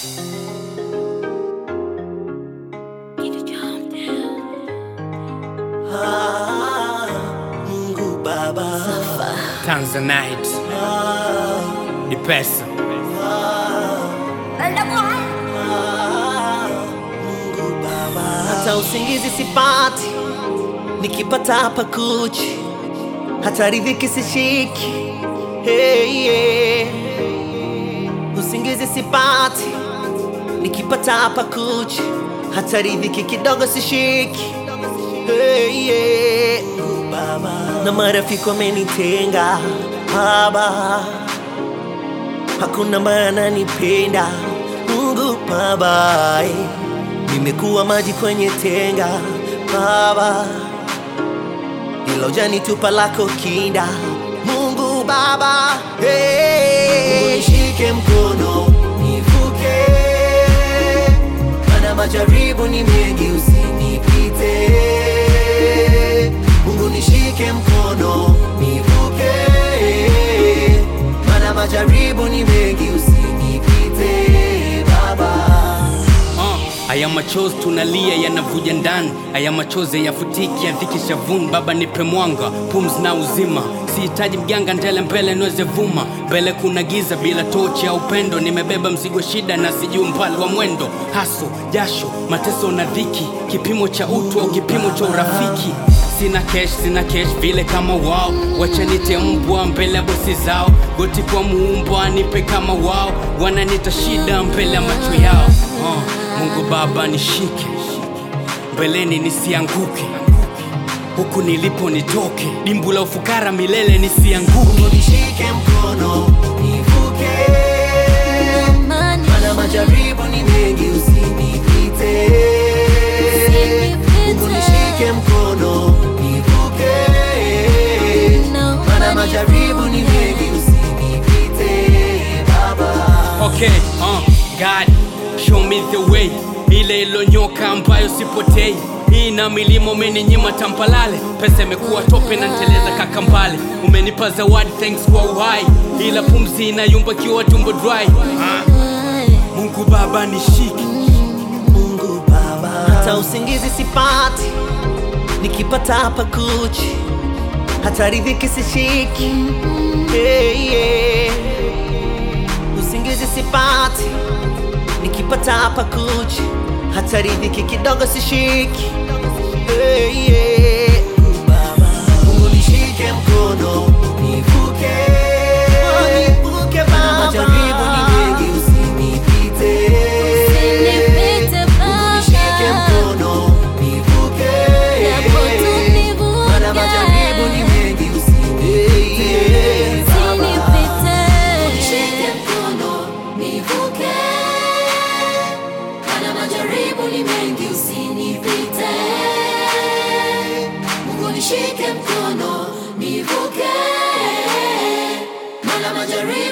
Mungu Baba, Tanzanite ni pesa. Mungu Baba, hata usingizi sipati, nikipata hapa kuchi, hata riziki sishiki. Hey, yeah. Usingizi sipati, nikipata hapa kuchi, hata riziki kidogo sishiki. Hey, yeah. Mungu Baba, na marafiki wamenitenga Baba hakuna maana nipenda Mungu Baba, eh. nimekuwa maji kwenye tenga Baba, ila hujanitupa lako kinda Mungu Baba, hey. Mungu nishike mkono nivuke, mana majaribu ni mengi, usinipite. Mungu nishike mkono nivuke, mana majaribu ni mengi, usinipite Baba. Uh, haya machozi tunalia yanavuja ndani, haya machozi yafutiki yadhiki shavuni. Baba nipe mwanga, pumzi na uzima, sihitaji mganga ndele mbele niweze vuma. Mbele kuna giza bila tochi ya upendo, nimebeba mzigo shida na sijui umbali wa mwendo. Haso, jasho, mateso na dhiki, kipimo cha utu au kipimo cha urafiki. Sina cash, sina cash vile kama wao, wachanite mbwa mbele ya bosi zao. Goti kwa muumbwa nipe kama wao, wananita shida mbele ya macho yao. Uh, Mungu Baba nishike mbeleni nisianguke, huku nilipo nitoke, dimbu la ufukara milele nisianguke. Mungu nishike mkono nivuke, mana majaribu ni mengi, usinipite. Mungu nishike mkono nivuke, mana majaribu ni mengi, usinipite Baba. Okay, uh, God, show me the way, ile ilonyoka ambayo sipotei. Hii na milima umeninyima tampalale, pesa imekuwa tope na nteleza kakambale. Umenipa zawadi, thanks kwa uhai, ila pumzi inayumba kiwa tumbo dry. Uh, Mungu Baba nishike Mungu Baba, hata usingizi sipati, nikipata hapa kuchi, hata riziki sishiki. Hey, yeah. Usingizi sipati, nikipata hapa kuchi, hata riziki kidogo sishiki. Hey, yeah. Mungu Baba, Mungu nishike mkono nivuke, nivuke Baba, majaribu ni mengi, usinipite. Mungu nishike mkono nivuke, mana majaribu ni mengi, usinipite Baba. Nishike mkono nivuke, mana majaribu ni mengi, usinipite. Mungu nishike mkono nivuke, mana majaribu